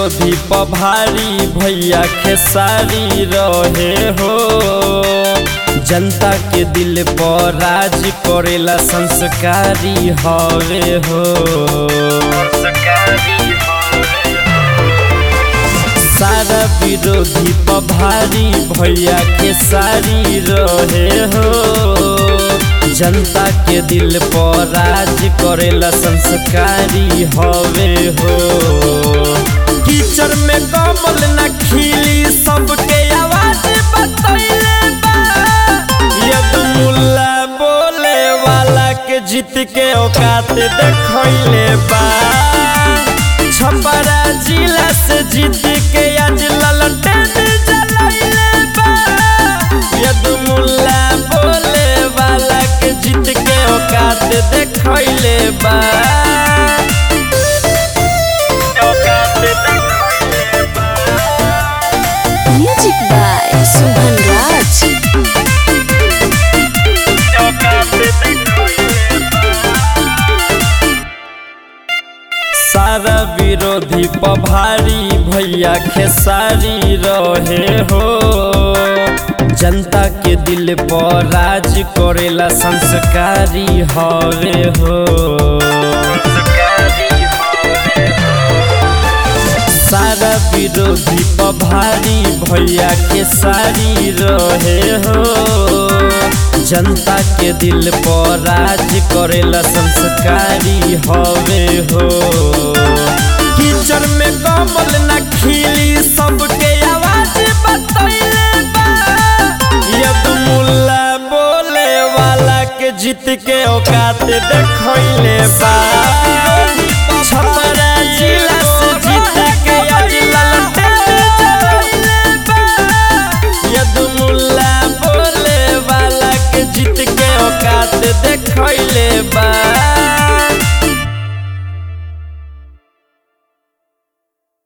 विरोधी पभारी भैया खेसारी रहे हो जनता के दिल पर राज करेला संस्कारी हवे हो सारा विरोधी पभारी भैया खेसारी रहे हो जनता के दिल पर राज करेला संस्कारी हवे हो कीचड़ में कमल न खिली सबके आवाज बतैले बा यद मुल्ला बोले वाला के जीत के औकात देखैले बा छपरा जिला से जीत के आज ललटेन जलैले बा यद मुल्ला बोले वाला के जीत के औकात देखैले बा औकात देखैले बा Music by Subhan Raj. सारा विरोधी पभारी भैया खेसारी रहे हो जनता के दिल पर राज करेला संस्कारी हवे हो सारा विरोधी पभारी भैया खेसारी रहे हो जनता के दिल पर राज करेला संस्कारी हवे हो कीचड़ में कमल न खिली सबके आवाज बतैले बा यद मुल्ला बोले वाला के जीत के औकात देखैले बा